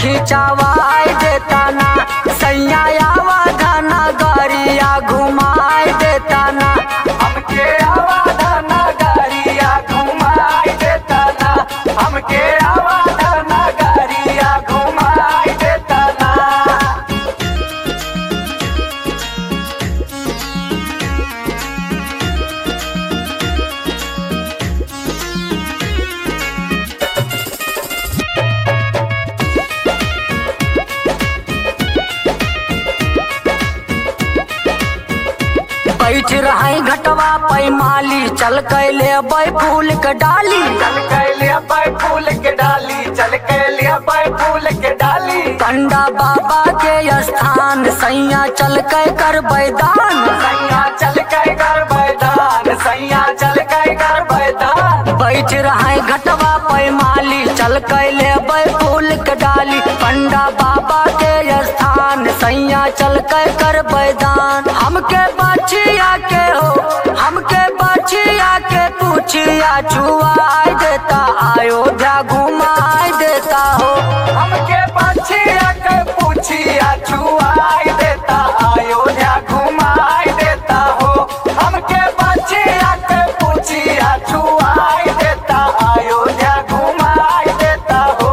खिंचावाई देता ना सैया आवा धना गरिया घुमाई देता ना हमके आवाधना गाड़िया घुमाई देता ना हमके आवाधना गाड़िया घुमाई देता ना बैठ रहे घटवा पैमाली चल कैले बै फूल के डाली चल के लिया पाए फूल के डाली चल के लिया पाए फूल के डाली पंडा बाबा के स्थान सैया चल के कर बैदान सैया चल के कर बैदान सैया चल के कर बैदान बैठ रहे घटवा पैमाली चल कैले बै फूल के डाली पंडा बाबा के स्थान सैया चल के कर बैदान हमके बचिया के हो हमके बचिया के पूछिया छुआई देता अयोध्या घुमाई देता हो हमके पछिया के पूछिया छुआई देता अयोध्या घुमाई देता हो हमके पछिया के पूछिया छुआई देता अयोध्या घुमाई देता हो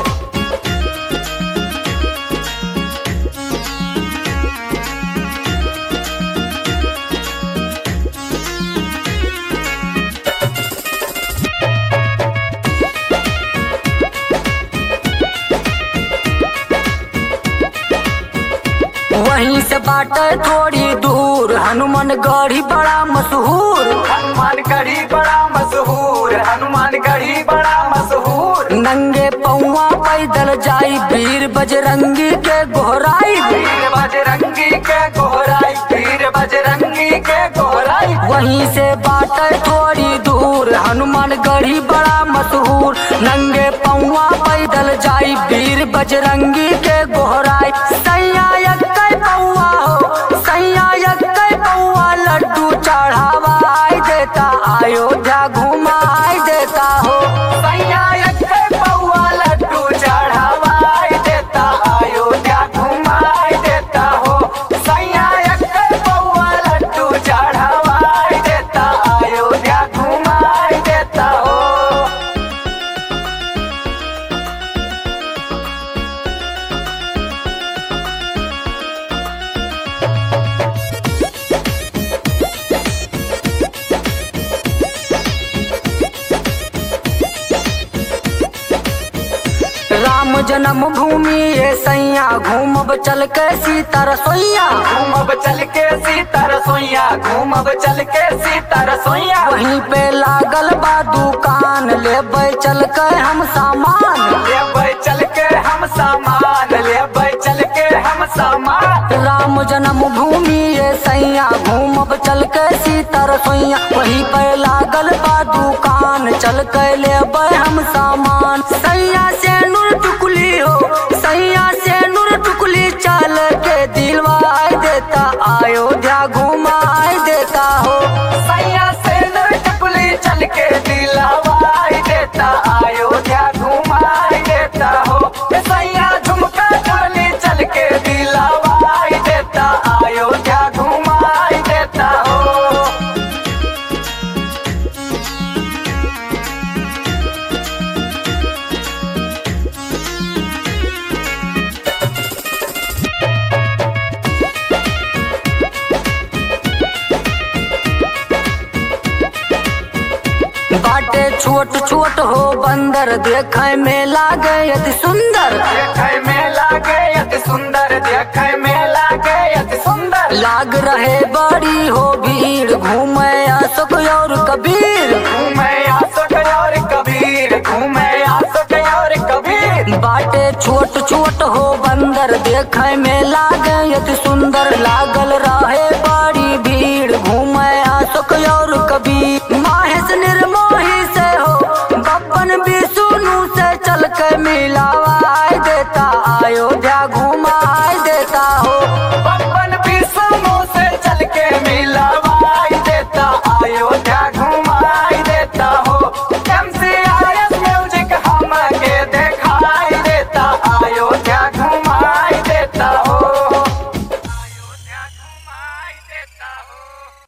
वहीं से बाटे थोड़ी दूर हनुमान गढ़ी बड़ा मशहूर हनुमान गढ़ी बड़ा मशहूर हनुमान गढ़ी बड़ा मशहूर नंगे पौवा पैदल जाई वीर बजरंगी के गोहराई वीर बजरंगी के गोहराई वीर बजरंगी के गोहराई वहीं से बाटे थोड़ी दूर हनुमान गढ़ी बड़ा मशहूर नंगे पौवा पैदल जाई वीर बजरंगी के गोहराई सैया यक्कै पौवा हो सैया यक्कै पौवा लड्डू चढ़ावाई देता अयोध्या घुमाई देता हो सैया के पौआ लड्डू चढ़ावाई देता अयोध्या घुमाई देता हो सैया के पौआ लड्डू चढ़ावाई देता अयोध्या घुमाई देता हो राम जन्म भूमि ये सैया घूमब चल के सीता रसोईया घूमब चल के सीता रसोईया घूमब चल के सीता रसोईया वहीं पे लागल बा दुकान लेबै चल के हम सामान लेबै चल के हम सामान लेबै चल के हम सामान राम जन्म भूमि ये सैया घूमब चल के सीता रसोईया वहीं पे लागल बा दुकान चल के लेबै हम सामान सैया से नूर टुकली हो सैया से नूर टुकली चल के दिलवाई देता अयोध्या घुमाई देता हो सैया से टुकली चल के दिलावाई देता अयोध्या घुमाई देता हो ए सैया झुमका चली चल के दिलावाई देता अयोध्या घुमाई देता हो बाटे छोट छोट हो बंदर देखे में लागे अति सुंदर देखे में लागे अति सुंदर देखे में लागे अति सुंदर लाग रहे बड़ी हो भीड़ घूमे अशोक और कबीर घूमे आसक और कबीर घूमे आसक और कबीर बाटे छोट छोट हो बंदर देखे में लागे अति सुंदर लागल रहे बड़ी भीड़ घूमे अशोक और कबीर माहेश निर्मोही से हो बपन भी सुनू से चल के मिला